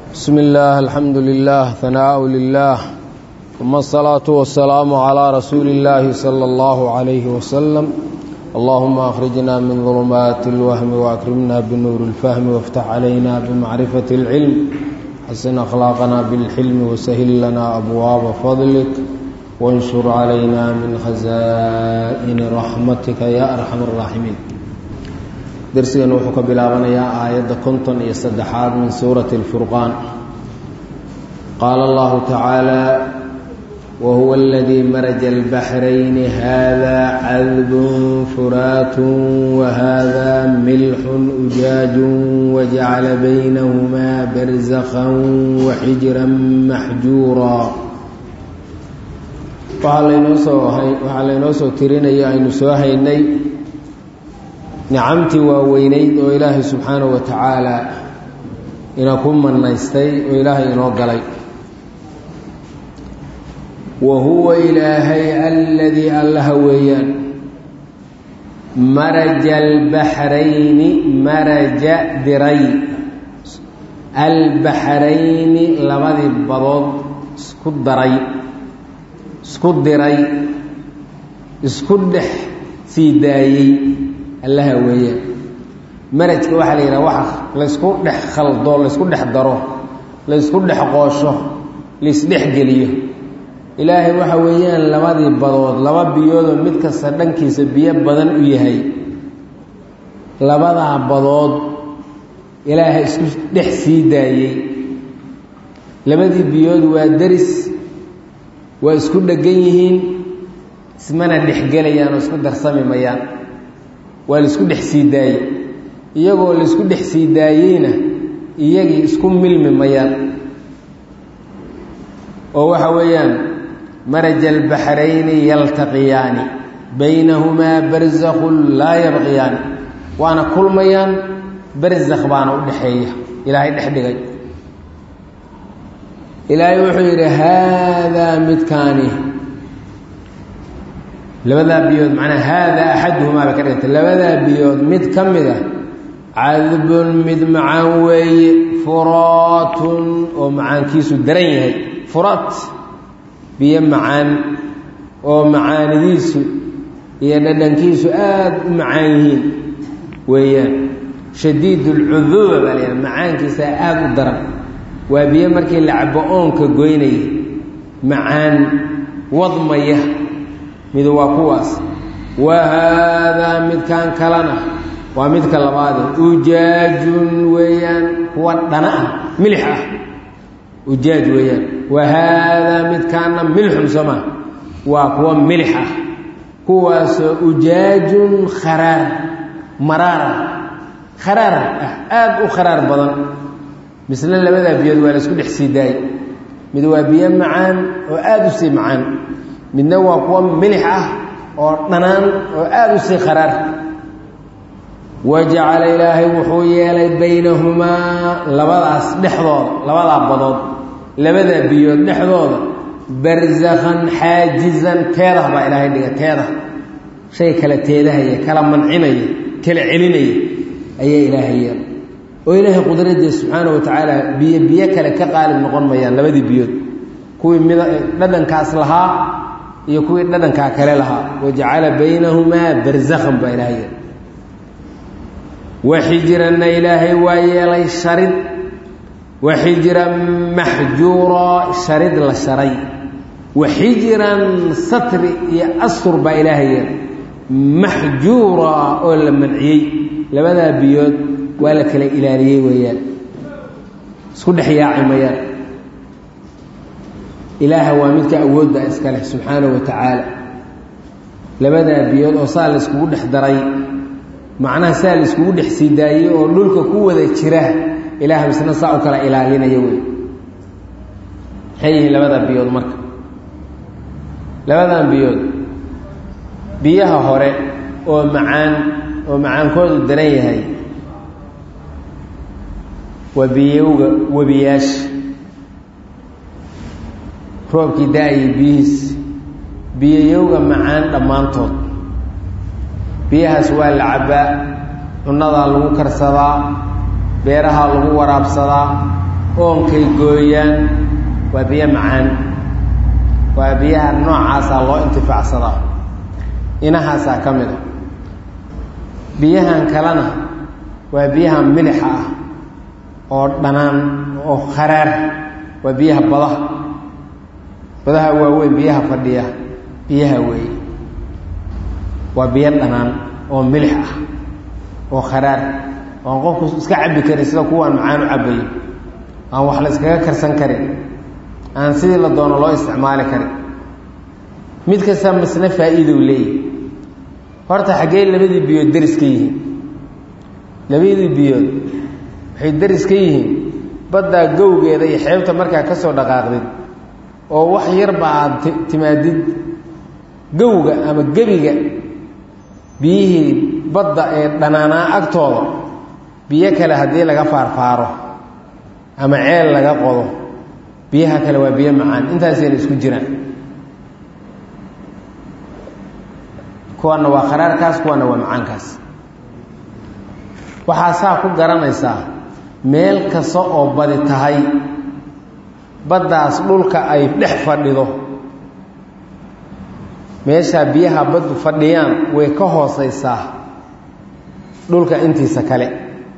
بسم الله الحمد لله ثناء لله ثم الصلاة والسلام على رسول الله صلى الله عليه وسلم اللهم أخرجنا من ظلمات الوهم وأكرمنا بنور الفهم وافتح علينا بمعرفة العلم حسن أخلاقنا بالحلم وسهل لنا أبواب فضلك وانشر علينا من خزائن رحمتك يا أرحم الراحمين درسنا وحك بلابنيا آية كنتن يستدحاد من سورة الفرقان قال الله تعالى وهو الذي مرج البحرين هذا عذب فرات وهذا ملح أجاج وجعل بينهما برزخا وحجرا محجورا waxaa laynoo soo tirinaya aynu soo haynay nicamtii waaweynayd oo ilaahay subxaanahu wa tacaala ina ku manaystay oo ilaahay inoo galay wa huwa ilaahay alladii allaha weeyaan maraja albaxrayni maraja diray albaxrayni labadii badood isku daray isku diray isku dhex sii daayey allaha weeyaan marajka waxaa la yidhaha waxa laysku dhex khaldo laysku dhex daro laysku dhex qoosho laisdhex geliyo ilaahay waxa weeyaan labadii badood laba biyoodoo mid kasta dhankiisa biyo badan u yahay labadaa badood ilaahay isku dhex sii daayey labadii biyood waa deris waa isku dheggan yihiin ismana dhexgelayaan oo isku darsami mayaan waa laisku dhex sii daayey iyagoo laisku dhex sii daayeyna iyagii isku milmi mayaan oo waxa weeyaan maraja albaxrayni yaltaqiyaani baynahumaa barzakun laa yabqiyaani waana kulmayaan barzakh baana u dhexeeya ilaahay dhex dhigay ilaahay wuxuu yidhi haadaa midkaani labadaa biyood macnaa haadaa axaduhumaa bay ka dhigantay labadaa biyood mid ka mid a cadbun mid macaan weeye furaatun oo macaankiisu daran yahay furaat biyo macaan oo macaanidiisu iyo dhadhankiisu aada u macaan yihiin weeyaan shadiid ulcuduuba baa la yidhaha macaankiisa aada u daran waa biyo markii la cabo oonka goynaya macaan wadmaya midu waa kuwaas wa haadaa midkan kalena waa midka labaade ujaajun weeyaan kuwa dhana ah milix ah ujaaj weeyaan wa haadaa midkaana milxun soo maa waa kuwa milix ah kuwaasoo ujaajun kharaar maraara kharaar ah aada u kharaar badan misle labadaa biyood waa la isku dhex sii daayey mid waa biyo macaan oo aada u sii macaan midna waa kuwa milix ah oo dhanaan oo aada u sii kharaar wajacala ilaahay wuxuu yeelay baynahumaa labadaas dhexdooda labadaa badood labadaa biyood dhexdooda barzakhan xaajizan teedah baa ilaahay dhiga teedah shay kala teedahaya kala mancinaya kala celinaya ayaa ilaahay yeelay oo ilaahay qudradiisa subxaana wa tacaala biyo biyo kale ka qaalib noqon mayaan labadii biyood kuwii mid dhadhankaas lahaa iyo kuwii dhadhankaa kale lahaa wajacala baynahumaa barzakhan baa ilaahay yeelay waxijranna ilaahay waa yeelay sharid waxijran maxjuura sharid la sharay waxijran satri iyo astur baa ilaahay yeelay maxjuura oo la manciyey labadaa biyood waa la kala ilaaliyey weeyaan isku dhex yaaci mayaan ilaaha waa midka awoodda iska leh subxaanahu wa tacaala labadaa biyood oo saa la iskugu dhex daray macnaha saa la iskugu dhex sii daayey oo dhulka ku wada jira ilaah misna saa u kala ilaalinaya wey maxay yihiin labadaa biyood marka labadan biyood biyaha hore oo macaan oo macaankoodu daran yahay waa biyowga webiyaasha roobkii da-ayay biyihiis biyayowga macaan dhammaantood biyahaas waa la cabbaa cunnadaa lagu karsadaa beerahaa lagu waraabsadaa oonkay gooyaan waa biyo macaan waa biyaha noocaasaa loo intifaacsadaa inahaasaa ka mid a biyahan kalena waa biyaha milixa ah oo dhanaan oo kharaar waa biyaha badaha badaha waaweyn biyaha fadhiya biyaha weeye waa biyo dhanaan oo milix ah oo kharaar oan qofku iska cabbi karin sida kuwaan macaan u cabbayo aan wax la iskaga karsan karin aan sidii la doono loo isticmaali karin mid kasta masna faa'iidow leeyahy horta xaggee labadii biyood deris ka yihiin labadii biyood waxay deris ka yihiin baddaa gowgeeda iyo xeebta markaa ka soo dhaqaaqdid oo wax yarba aad timaadid gowga ama gebiga biyihii badda ee dhanaanaa agtooda biyo kale haddii laga faarfaaro ama ceel laga qodo biyaha kale waa biyo macaan intaasayna isku jiraan kuwaana waa kharaarkaas kuwaana waa macaankaas waxaa saa ku garanaysaa meel kasta oo badi tahay baddaas dhulka ay dhex fadhido meeshaa biyaha baddu fadhiyaan way ka hooseysaa dhulka intiisa kale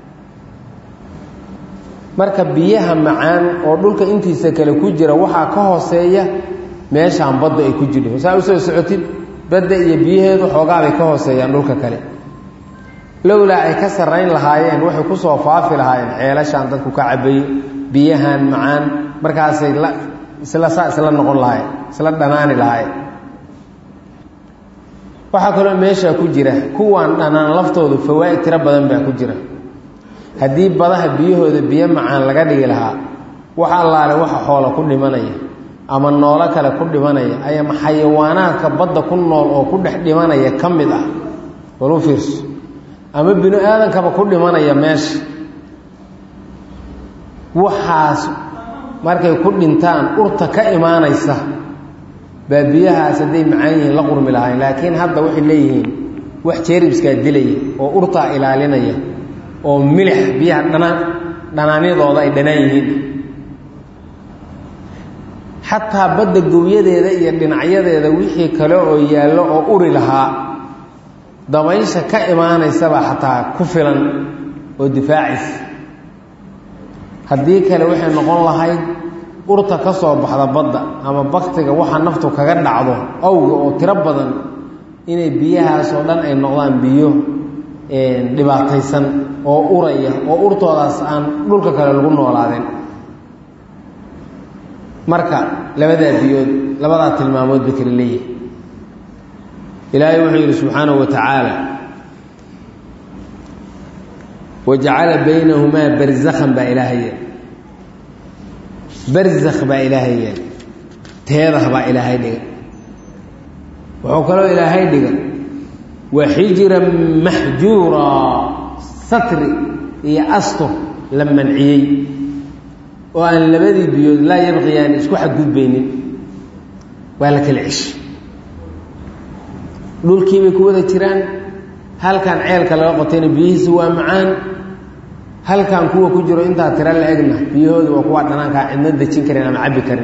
marka biyaha macaan oo dhulka intiisa kale ku jira waxaa ka hooseeya meeshaan baddu ay ku jirto saa usoo socotid badda iyo biyaheedu xoogaabay ka hooseeyaan dhulka kale lowlaa ay ka sarrayn lahaayeen waxay kusoo faafi lahaayeen ceelashaan dadku ka cabayo biyahan macaan markaasay la isla saa isla noqon lahaayeen isla dhanaani lahaayeen waxaa kaloo meeshaa ku jira kuwaan dhanaan laftoodu fawaa'id tiro badan baa ku jira haddii badaha biyahooda biyo macaan laga dhigi lahaa wax allaale waxa xoola ku dhimanaya ama noolo kale ku dhimanaya ayama xayawaanaadka badda ku nool oo ku dhex dhimanaya ka mid ah walu fiirso ama binu aadankaba ku dhimanaya meesha waxaas markay ku dhintaan urta ka imaanaysa baa biyahaas hadday macaan yihiin la qurmi lahayn laakiin hadda waxay leeyihiin wax jeeribskaa dilaya oo urtaa ilaalinaya oo milix biyaha dhanaan dhanaanyadooda ay dhanaan yihiin xataa badda gowyadeeda iyo dhinacyadeeda wixii kale oo yaallo oo uri lahaa dabaysha ka imaanaysaba xataa ku filan oo difaacaysa haddii kale waxay noqon lahayd urta ka soo baxda badda ama baktiga waxa naftu kaga dhacdo awga oo tiro badan inay biyahaasoo dhan ay noqdaan biyo dhibaataysan oo uraya oo urtoodaas aan dhulka kale lagu noolaadeen marka labadaa biyood labadaa tilmaamood bay kala leeyihi ilaahay wuxuu yidhi subxaanahu wa tacaala wajacala baynahumaa barzakhan baa ilaahay yeel barzakh baa ilaahay yeel teedah baa ilaahay dhiga wuxuu kaloo ilaahay dhiga wa xijiran maxjuura satri iyo astur la manciyey oo aan labadii biyood laa yabqiyaan isku xadgudbaynin waa la kala ceshi dhulkiibay ku wada jiraan halkan ceelka laga qotayna biyihiisi waa macaan halkan kuwa ku jiro intaa tiro la egna biyahooda waa kuwa dhanaankaa cidna dejin karin ama cabbi karin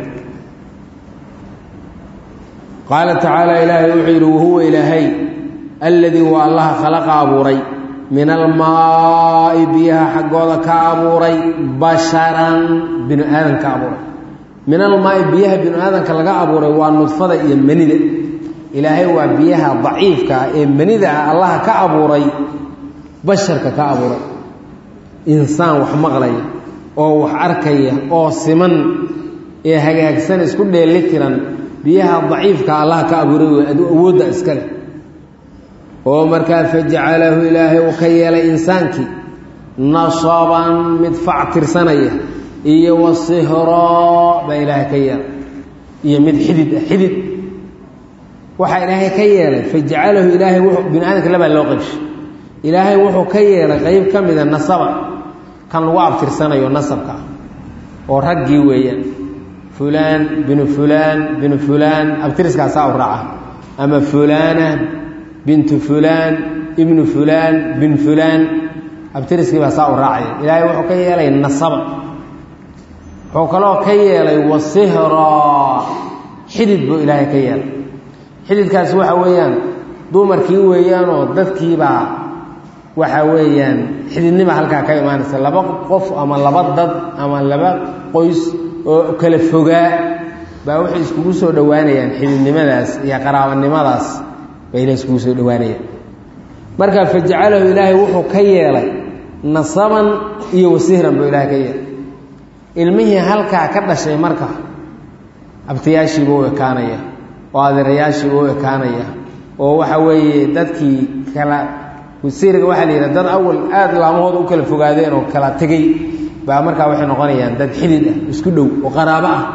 qaala tacaala ilaahay wuxuu yidhi wahuwa ilaahay alladii waa allaha khalaqa abuuray min almaai biyaha xaggooda ka abuuray basharan binu aadan ka abuuray min almaai biyaha binu aadanka laga abuuray waa nudfada iyo manida ilaahay waa biyaha daciifka ah ee manida ah allaha ka abuuray basharka ka abuuray insaan wax maqlaya oo wax arkaya oo siman ee hagaagsan isku dheeli tiran biyaha daciifka allaha ka abuuray wey awoodda iska leh oo markaa fajacalahu ilaahay uu ka yeelay insaankii nasaban mid fac tirsanaya iyo wasihraa baa ilaahay ka yeelay iyo mid xidid ah xidid waxaa ilaahay ka yeelay fajacalahu ilaahay wuxuu bini aadamka labaa loo qabshay ilaahay wuxuu ka yeelay qeyb ka mida nasaba kan lagu abtirsanayo nasabka ah oo raggii weeyaan fulaan binu fulaan binu fulaan abtiriskaasaa u raaca ama fulaana bintu fulaan ibnu fulaan bin fulaan abtiriskii baa saa u raacaya ilaahay wuxuu ka yeelay nasaba wuxuu kaloo ka yeelay wasihraa xidid buu ilaahay ka yeelay xididkaasi waxa weeyaan dumarkii weeyaanoo dadkiibaa waxa weeyaan xididnima halkaa ka imaanaysa laba qof ama laba dad ama laba qoys oo kala fogaa baa waxay iskugu soo dhowaanayaan xididnimadaas iyo qaraabanimadaas bayna iskugu soo dhowaanayaan marka fajacalahu ilaahay wuxuu ka yeelay nasaban iyo wasihran buu ilaahay ka yeelay ilmihii halkaa ka dhashay marka abtayaashiibuu u ekaanaya oo adeerayaashiibuu u ekaanaya oo waxa weeye dadkii kala wasiirga waxaa la yidhaha dad awal aada laamahooda u kala fogaadeen oo kala tegey baa markaa waxay noqonayaan dad xidid ah isku dhow oo qaraabo ah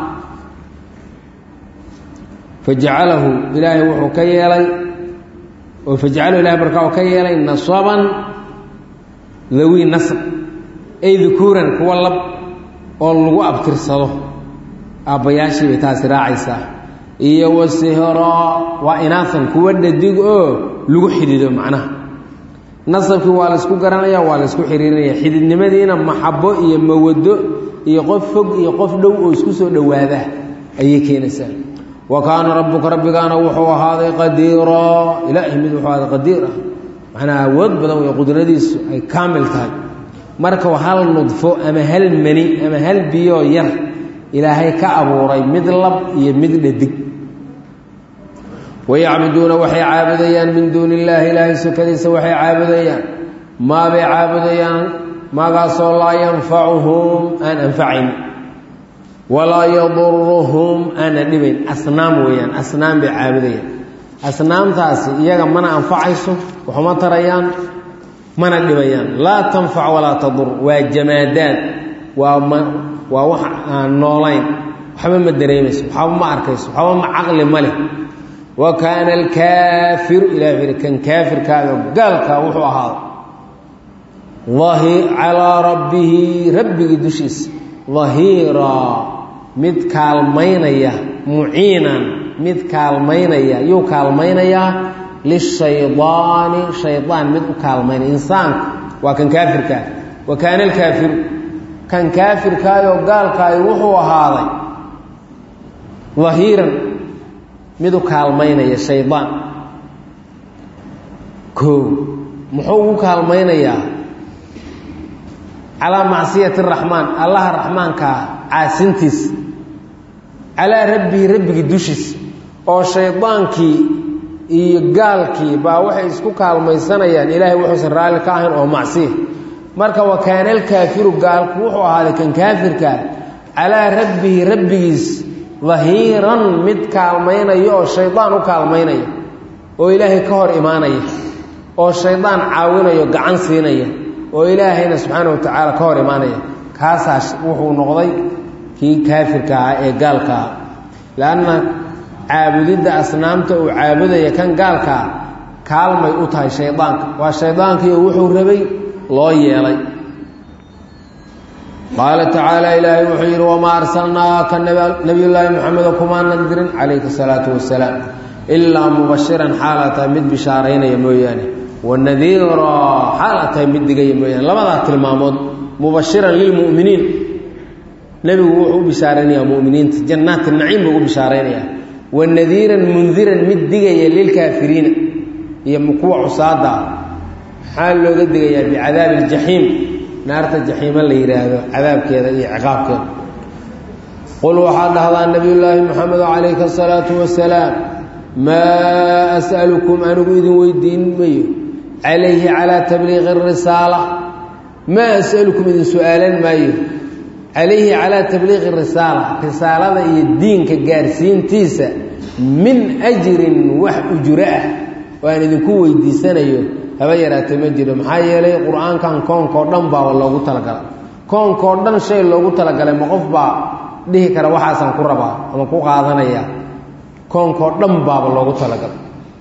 fajacalahu ilaahay wuxuu ka yeelay oo fajacalahu ilahay markaa uu ka yeelay nasaban dawi nasb ay dukuuran kuwa lab oo lagu abtirsado aabbayaashii bay taasi raacaysaa iyo wasihro waa inaasan kuwa dhadig oo lagu xidido macnaha nasabkii waa laysku garanaya waa laysku xiriirinaya xididnimadiina maxabo iyo mawado iyo qof fog iyo qof dhow oo isku soo dhowaada ayay keenaysaa wa kaana rabbuka rabbigaana wuxuu ahaaday qadiira ilaahi mid wuxuu ahaaday qadiir ah macnaa awood badan wey qudradiisu ay kaamil tahay marka hal nudfo ama hal mani ama hal biyoo yar ilaahay ka abuuray mid lab iyo mid dhadig wayacbuduuna waxay caabudayaan min duuni illaahi ilaahay sukadiisa waxay caabudayaan maabay caabudayaan maagaasoo laa yanfacuhum aan anfacayn walaa yaduruhum aana dhibayn asnaam weeyaan asnaam bay caabudayaan asnaamtaasi iyaga mana anfacayso waxuma tarayaan mana dhibayaan laa tanfac walaa tadur waa jamaadaad waa ma waa wax aan noolayn waxba ma dareemayso waxba ma arkayso waxba ma caqli ma leh wa kaana alkaafiru ilah wuxu kan kaafirkaado gaalkaa wuxuu ahaaday calaa rabbihi rabbigii dushiisa dahiiraa mid kaalmaynaya muciinan mid kaalmaynaya yuu kaalmaynayaa lishaydaani shaydaan mid u kaalmaynaya insaanka waa kan kaafirkaa wa kaana alkaafiru kan kaafirkaayoo gaalkaayo wuxuu ahaaday dahiiran mid u kaalmaynaya shaydaan koo muxuu ugu kaalmaynayaa calaa macsiyati raxmaan allaha raxmaankaa caasintiisa calaa rabbihi rabbigii dushiisa oo shaydaankii iyo gaalkii baa waxay isku kaalmaysanayaan ilaahay wuxuusan raalli ka ahayn oo macsiya marka wa kaana alkaafiru gaalku wuxuu ahaaday kan kaafirkaa calaa rabbihi rabbigiis dahiiran mid kaalmaynaya oo shaydaan u kaalmaynaya oo ilaahay ka hor imaanaya oo shaydaan caawinayo gacan siinaya oo ilaahayna subxaana wa tacaala ka hor imaanaya kaasaa wuxuu noqday kii kaafirka ahaa ee gaalka ah leanna caabudidda asnaamta uu caabudaya kan gaalkaa kaalmay u tahay shaydaanka waa shaydaankiioo wuxuu rabay loo yeelay qaala tacaala ilaahay wuxuu yidhi wamaa arsalnaaka nabiyullaahi moxamedo kumaanan dirin calayka salaatu wasalaam ilaa mubashiran xaala tahay mid bishaaraynaya mooyaane wanadiira xaala tahay mid digaya mooyaane labadaa tilmaamood mubashiran lilmu'miniin nebigu wuxuu u bishaaraynayaa muminiinta jannaati naciim buu u bishaaraynayaa wanadiiran mundiran mid digaya lilkaafiriina iyo kuwa cusaada ah maxaa looga digayaa bicadaabi aljaxiim naarta jaxiimo la yidhaahdo cadaabkeeda iyo ciqaabkeeda qul waxaa dhahdaa nabiyullaahi moxamedo calayka asalaatu wasalaam maa as'alukum anigu idin weydiin mayo calayhi calaa tabliiqi arisaala maa as'alukum idin su-aalan maayo calayhi calaa tabliiqi risaala risaalada iyo diinka gaarsiintiisa min ajrin wax ujuro ah oo aan idinku weydiisanayo haba yaraatee ma jiro maxaa yeelay qur-aankan koonkao dhan baaba loogu talagalay koonkao dhan shay loogu talagalay ma qof baa dhihi kara waxaasaan ku rabaa ama ku qaadanaya koonkao dhan baaba loogu talagalay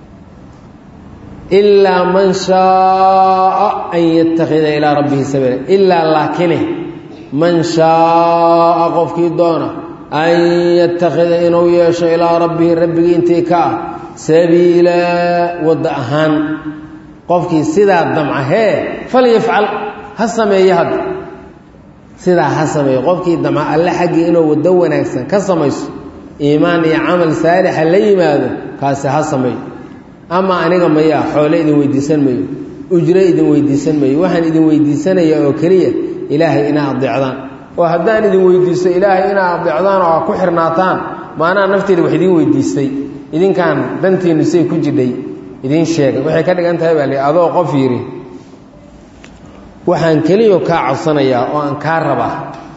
ilaa man shaaa an yattakhida ilaa rabbihi sabiila ilaa laakine man shaaa qofkii doona an yattakhida inuu yeesho ilaa rabbihi rabbigii intii ka ah sabiila wadda ahaan qofkii sidaa damca hee falyafcal ha sameeye hadda sidaa ha sameeyo qofkii damca alle xaggii inuu waddo wanaagsan ka samayso iimaan iyo camal saalixa la yimaado kaasi ha sameeyo ama aniga mayaa xoole idin weydiisan mayo ujro idin weydiisan mayo waxaan idin weydiisanaya oo keliya ilaahay inaa adeecdaan oo haddaan idin weydiisto ilaahay inaa adeecdaan oo a ku xirnaataan maanaa nafteeda wax idiin weydiistay idinkaan dantiinnu say ku jidhay idiin sheegay waxay ka dhigan tahay baa li adoo qof yidhi waxaan keliyo kaa codsanayaa oo aan kaa rabaa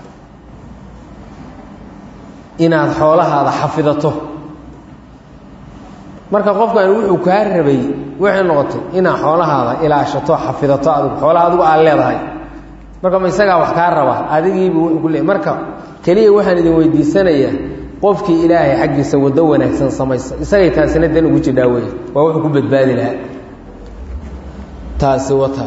inaad xoolahaada xafidato marka qofkan wuxuu kaa rabay waxay noqotay inaad xoolahaada ilaashato xafidato adigu xoolaha adigu aad leedahay marka ma isagaa wax kaa raba adigiibu wuxuu ku leey marka keliya waxaan idin weydiisanayaa qofkii ilaahay xaggiisa waddo wanaagsan samaysa isagay taasina dan ugu jidhaa wey waa wuxuu ku badbaadi lahaa taasi wata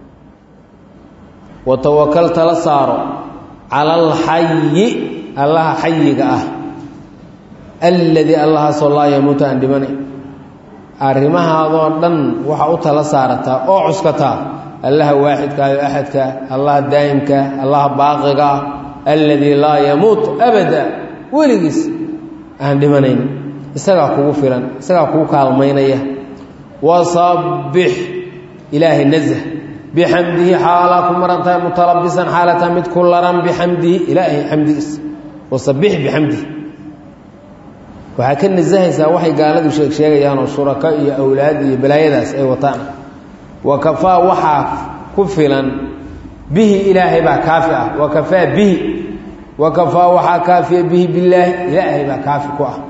watawakal tala saaro cala alxayi allaha xayiga ah alladii allahaasoo laa yamuutu aan dhimanay arrimahaadoo dhan waxaa u tala saarataa oo cuskataa allaha waaxidkaa oo axadkaa allaha daa'imkaa allaha baaqiga ah alladii laa yamuut abada weligiis aan dhimanayn isagaa kugu filan isagaa kugu kaalmaynaya wasabbix ilaahay nazh bixamdihi xaalaa ku maran tahay mutalabisan xaalata mid ku laran bixamdihi ilaahay xamdigiisa wasabbix bixamdihi waxaa ka nasahaysaa waxay gaaladu sheeg sheegayaan oo shurako iyo awlaad iyo balaayadaas ay wataan wa kafaa waxaa ku filan bihi ilaahay baa kaafi ah wa kafaa bihi wa kafaa waxaa kaafiya bihi billaahi ilaahay baa kaafi ku ah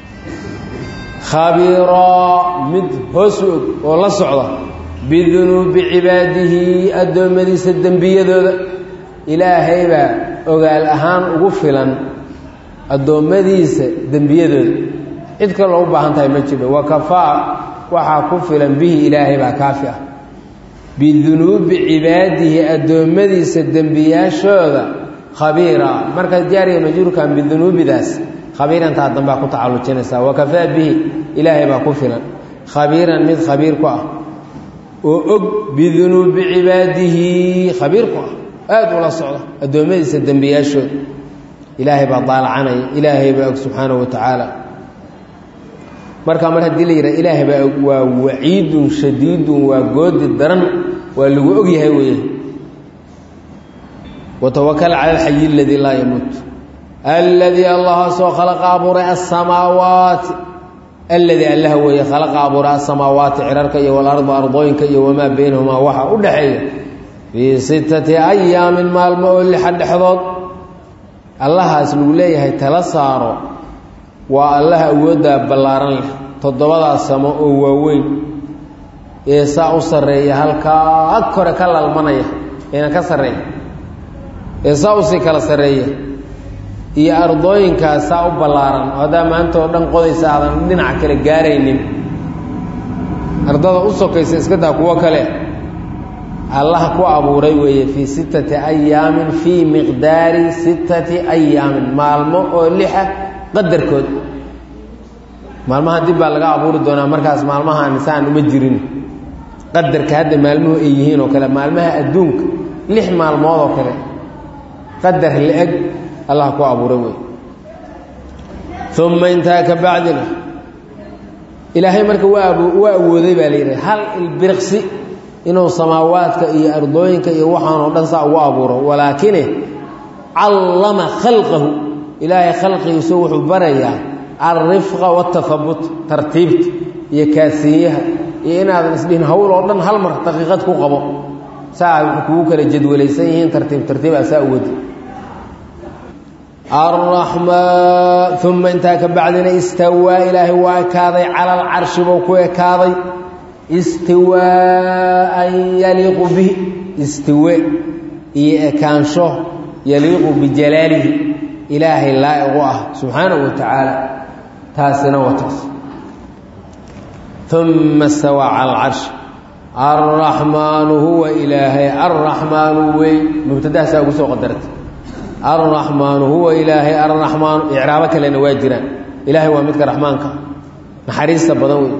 khabiiraa mid hoos u og oo la socda bidunuubi cibaadihi addoommadiisa dembiyadooda ilaahay baa ogaal ahaan ugu filan addoommadiisa dembiyadooda cid kaloo u baahan tahay ma jiro wa kafaa waxaa ku filan bihi ilaahay baa kaafi ah bidunuubi cibaadihi addoommadiisa dembiyaashooda khabiira markaad jaariya majruurkan bidunuubidaas khabiirantaa dambaa ku tacallujinaysaa wa kafaa bihi ilaahay baa ku filan khabiiran mid khabiir ku ah oo og bidunuubi cibaadihi khabiir ku ah aada ula socda addoommadiisa dembiyaashooda ilaahay baa daalacanaya ilaahay baa og subxaanahu wa tacaala markaa mar haddii la yidhaha ilaahay baa og waa waciidun shadiidun waa goodi daran waa lagu og yahay weeye watawakal cala alxayi aladii laa yamuut alladii allahaasoo khalaqa abuuray asamaawaati alladii allaha weeye khalaqa abuuray asamaawaati cirarka iyo walarda ardooyinka iyo wamaa baynahumaa waxa u dhaxeeya fii sittati ayaamin maalmo oo lixa dhexdood allahaas lagu leeyahay tala saaro waa allaha awooddaa ballaaran leh toddobadaa samo oo waaweyn ee saa u sarreeya halkaa ag kore ka lalmanaya eena ka sarreeya ee saa usii kala sarreeya iyo ardooyinkaas saa u ballaaran oo haddaa maanta oo dhan qodaysa aadan dhinaca kale gaaraynin ardada u sokaysa iska daa kuwo kale allaha ku abuuray weeye fii sittati ayaamin fii miqdaari sittati ayaamin maalmo oo lixa qadarkood maalmaha dib baa laga abuuri doonaa markaas maalmahaan saan uma jirin qadarka hadda maalmuhu ay yihiin oo kale maalmaha adduunka lix maalmood oo kale qadar la-eg allah ku abuuray wey uma intaa ka bacdina ilaahay marka waa waa awooday baa la yidhaha hal ilbiriqsi inuu samaawaadka iyo ardooyinka iyo waxaanoo dhan saa ugu abuuro walaakine callama khalqahu ilaahay khalqigiisu wuxuu barayaa alrifqa waatahabut tartiibta iyo kaasiinyaha iyo inaadan isdhihin hawl oo dhan hal mar daqiiqad ku qabo saa wuxuu kugu kala jadwalaysan yihiin tartiib tartiib aa saa uwadi araxmaan uma intaa ka bacdina istawaa ilaahay waa ekaaday cala alcarshi buu ku ekaaday istiwaaan yaliiqu bihi istiwe iyo ekaansho yaliiqu bijalaalihi ilaahay laa'iqu ah subxaanahu wa tacaala taasina wataas uma stawaa cala alcarshi alraxmaanu huwa ilaahay alraxmaanu wey mubtadahaasaa ugu soo qadartay alraxmaanu huwa ilaahay alraxmaanu icraabo kalena waa jiraan ilaahay waa midka raxmaanka naxariista badan wey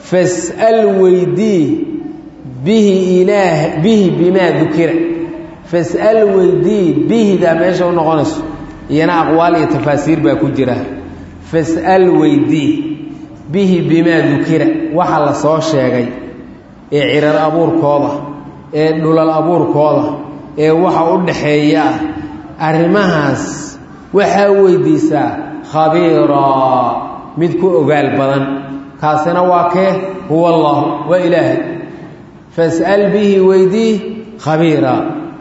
fas'al weydii bihi ilaah bihi bimaa dukira fas'al weydii bihida meesha u noqonayso iyana aqwaal iyo tafaasiir baa ku jira fas'al weydii bihi bimaa dukira waxa la soo sheegay ee cirar abuurkooda ee dhulal abuurkooda ee waxa u dhaxeeya ah arrimahaas waxaa weydiisaa khabiiraa mid ku ogaal badan kaasina waa kee huwa allah waa ilaahay fas'al bihi weydii khabiira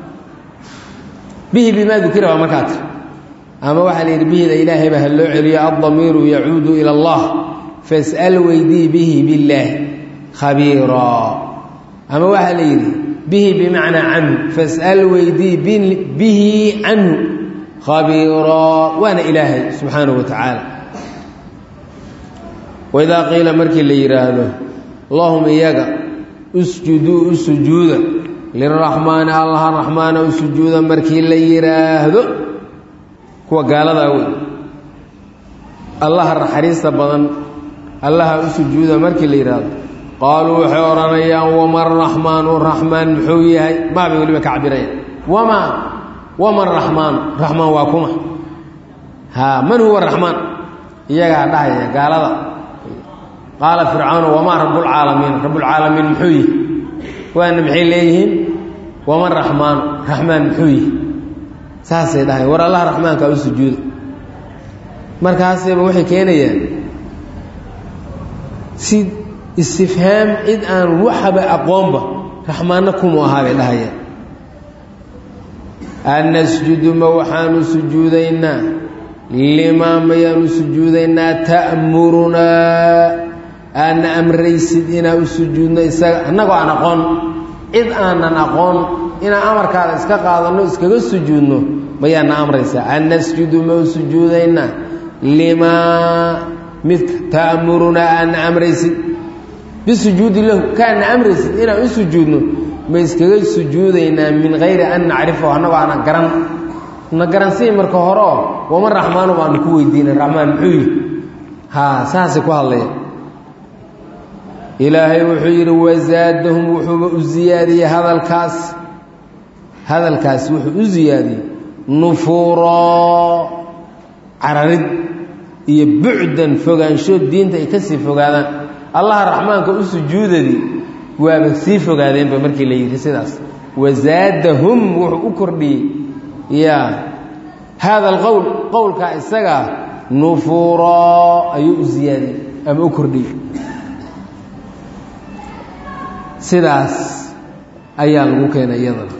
bihi bimaa dukira waa markaa tir ama waxaa la yidhi bihida ilaahayba ha loo celiyo addamiiru yacuudu ila allah fas'al weydii bihi billaahi khabiiraa ama waxaa la yidhi bihi bimacnaa canhu fas'al weydii bihi canhu khabiiraa waana ilaahay subxaanahu wa tacaala waidaa qiila markii la yidhaahdo lahum iyaga usjuduu u sujuuda liraxmaani allaha raxmaana u sujuuda markii la yidhaahdo kuwa gaaladaa wey allaha naxariista badan allaha u sujuuda markii la yidhaahdo qaaluu waxay odhanayaan wama raxmaanu raxmaan muxuu yahay maabay weliba ka cabirayaan wamaa wama raxmaanu raxmaan waa kuma haa man huwa raxmaan iyagaa dhahaya gaalada qaala fircaanu wamaa rabbulcaalamiin rabbulcaalamiin muxuu yihi waana maxay leeyihiin wama raxmaanu raxmaan muxuu yihi saasay dhahay war allaha raxmaankaa u sujuuda markaasayba waxay keenayaan si istifhaam cid aan waxaba aqoonba raxmaanna kumu ahaa bay dhahayaan annasjudu ma waxaanu sujuudaynaa limaa mayaanu sujuudaynaa ta'murunaa aadna amraysid inaa u sujuudno isaga annagoo aan aqoon cid aanan aqoon inaan amarkaada iska qaadanno iskaga sujuudno mayaana amraysaa an nasjudu ma u sujuudaynaa limaa midka ta'murunaa aadna amraysid bisujuudi lahu kaana amraysid inaan u sujuudno ma iskaga sujuudaynaa min hayri an nacrifahu annagoo aanan garan na garansii marka hore oo wama raxmaanu baanu ku weydiinay raxmaan muxuu yihi haa saasay ku hadlaya ilaahay wuxuu yidhi wasaadahum wuxuuba u siyaadiyey hadalkaas hadalkaas wuxuu u siyaadiyey nufuuroo cararid iyo bucdan fogaanshood diinta ay ka sii fogaadaan allaha raxmaanka u sujuudadii waaba sii fogaadeenba markii la yidhi sidaas wasaadahum wuxuu u kordhiyey ya haada alqowl qowlkaa isagaa nufuuroo ayuu u siyaadiyey ama u kordhiyey sidaas ayaa lagu keenay iyadana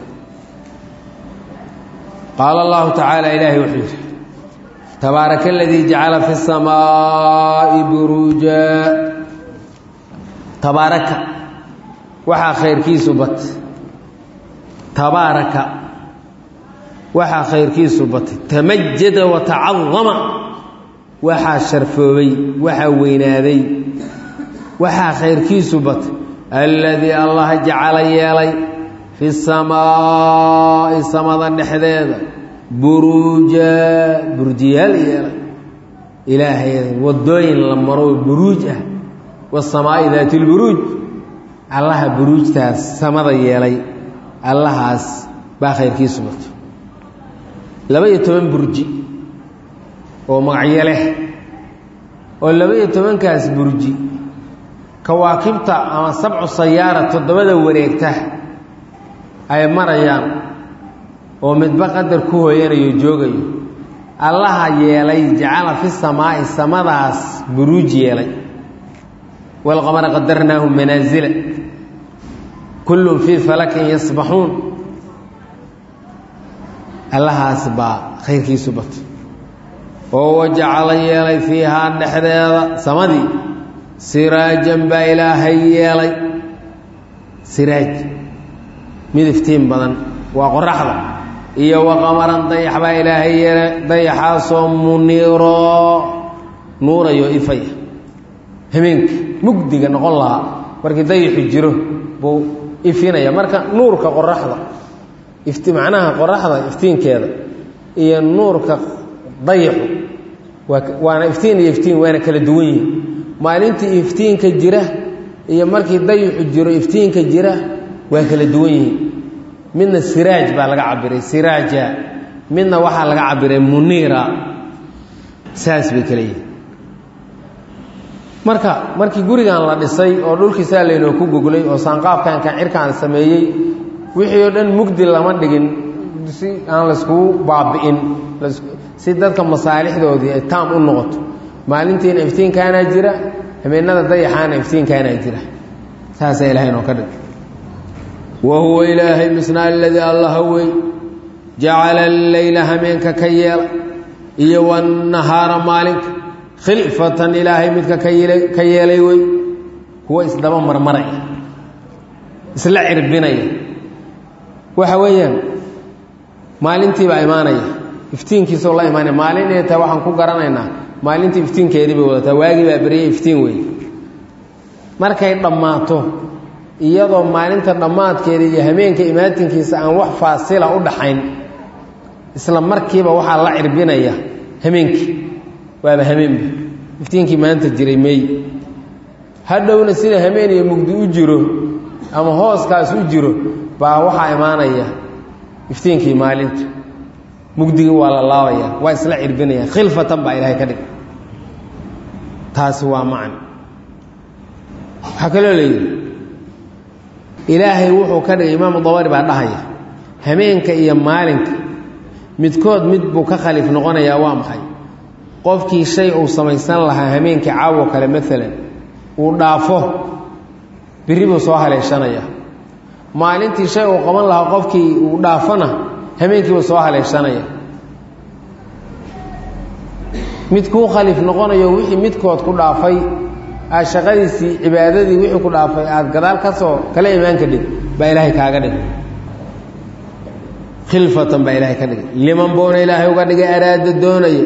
qaala allahu tacaala ilaahay wuxuu yidhi tabaaraka aladii jacala fi الsamaaءi buruuja tabaaraka waxaa khayrkiisu batay tabaaraka waxaa khayrkiisu batay tamajada watacadama waxaa sharfoobay waxaa weynaaday waxaa khayrkiisu batay alladii allaha jacala yeelay fi samaa'i samada dhexdeeda buruuja burjiyaal yeelay ilaahay wadooyin la maro buruuj ah wasamaa'i daati lburuuj allaha buruujtaas samada yeelay allahaas baa khayrkiisu batay laba-iyo toban burji oo magacyo leh oo laba-iyo tobankaas burji kawaakibta ama sabcu sayaara toddobada wareegta ay marayaan oo midba qadar ku hooyanayo joogayo allaha yeelay jacala fi samaa'i samadaas buruuj yeelay walqamara qadarnaahu manaasila kullun fii falakin yasbaxuun allahaas baa khayrkiisu batay oo wajacala yeelay fiihaa dhexdeeda samadii siraajan baa ilaahay yeelay siraaj mid iftiin badan waa qoraxda iyo waqamaran dayax baa ilaahay yeelay dayaxaasoo muniiroo nuurayo ifaya habeenka mugdiga noqon lahaa markii dayaxu jiro buu ifinaya marka nuurka qoraxda ifti macnaha qoraxda iftiinkeeda iyo nuurka dayaxu waa waana iftiin iyo iftiin waana kala duwan yihin maalintii iftiinka jira iyo markii dayaxu jiro iftiinka jira waa kala duwan yihiin midna siraaj baa laga cabiray siraaja midna waxaa laga cabiray muniira saas bay kale yihin marka markii gurigan la dhisay oo dhulkiisaa laynoo ku goglay oo saanqaafkankan cirkaan sameeyey wixii oo dhan mugdi lama dhigin si aan layskugu baabi'in si dadka masaalixdoodii ay taam u noqoto maalintiina iftiinkaanaa jira habeenada dayaxaana iftiinkaanaa jira saasaa ilahay noo ka dhig wa huwa ilaahay misna aladii allaha wey jacala alleyla hameenka ka yeela iyo wannahaara maalinka khilfatan ilaahay midka ka ka yeelay wey kuwa isdaba marmaraya isla cirbinaya waxa weeyaan maalintiibaa imaanaya iftiinkiisoo la imaanaya maalin inay tahay waxaan ku garanaynaa maalintii iftiinkeedii bay wadataa waagii baa beryay iftiin wey markay dhammaato iyadoo maalinta dhammaadkeeda iyo hameenka imaatinkiisa aan wax faasila u dhaxayn isla markiiba waxaa la cirbinaya hameenkii waaba hameenba iftiinkii maanta jiray meey hadhowna sida hameen iyo mugdi u jiro ama hooskaas u jiro baa waxaa imaanaya iftiinkii maalinta mugdigii waa la laabaya waa isla cirbinayaan khilfatan baa ilaahay ka dhig taasi waa macna waxaa kaloo layidhi ilaahay wuxuu ka dhigay imaamu dabari baa dhahaya hameenka iyo maalinka midkood mid buu ka khaliif noqonayaa waa maxay qofkii shay uu samaysan lahaa hameenkii caawo kale maalan uu dhaafo birri buu soo haleeshanaya maalintii shay uu qaban lahaa qofkii uu dhaafona hameenkiibuu soo haleeshanaya mid kuu khaliif noqonayo wixii midkood ku dhaafay aad shaqadiisii cibaadadii wixii ku dhaafay aada gadaal ka soo kala imaan kadhig baa ilaahay kaaga dhigay khilfatan baa ilaahay ka dhigay liman buuna ilaahay uga dhigay araada doonaya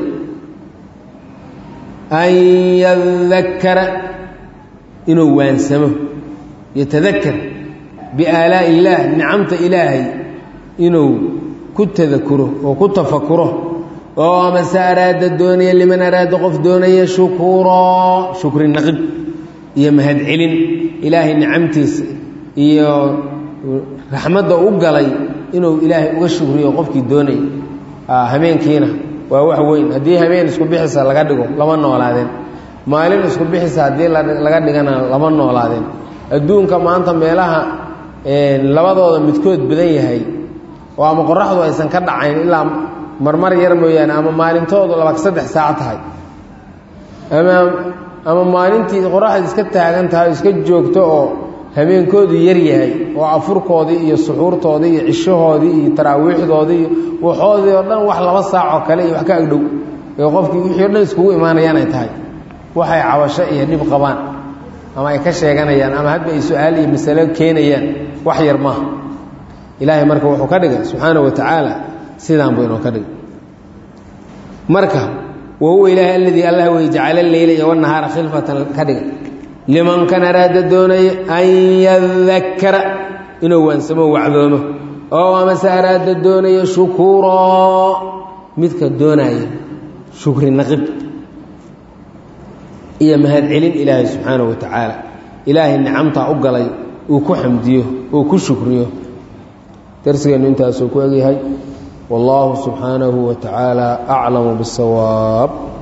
an yadakara inuu waansamo yatadakar biaalaa'i illaah nicamta ilaahay inuu ku tadakuro oo ku tafakuro oo amase araada doonaya liman araada qof doonaya shukuraa shukri naqib iyo mahadcelin ilaahay nicamtiisa iyo raxmadda u galay inuu ilaahay uga shukriyo qofkii doonaya hameenkiina waa wax weyn haddii hameen isku bixisa laga dhigo lama noolaadeen maalin isku bixisa haddii laga dhigana lama noolaadeen adduunka maanta meelaha labadooda midkood badan yahay oo ama qoraxdu aysan ka dhacayn ilaa marmar yar mooyaane ama maalintoodu laba saddex saac tahay ama ama maalintii qoraxda iska taagan tahay oo iska joogto oo habeenkoodu yar yahay oo afurkoodii iyo suxuurtoodii iyo cishahoodii iyo taraawiixdoodii iyo waxoodii oo dhan wax laba saac oo kale iyo wax ka agdhow ee qofkii wixii o dhan iskugu imaanayaan ay tahay waxay cabasho iyo dhib qabaan ama ay ka sheeganayaan ama hadba ay su-aal iyo masalo keenayaan wax yar maaha ilaahay marka wuxuu ka dhigay subxaana wa tacaala sidaan buu inoo ka dhigay marka wa huwa ilaahay aladii allah wey jacala leyla iyo wanahaara khilfatan ka dhigay liman kan araada doonaya an yadakara inuu waansamo wacdoomo oo amase araada doonaya shukuraa midka doonaya shukri naqib iyo mahadcelin ilaahay subxaanahu wa tacaala ilaahay nicamtaa u galay uu ku xamdiyo uu ku shukriyo darsigeennu intaasuu ku egyahay والله سبحانه وتعالى أعلم بالصواب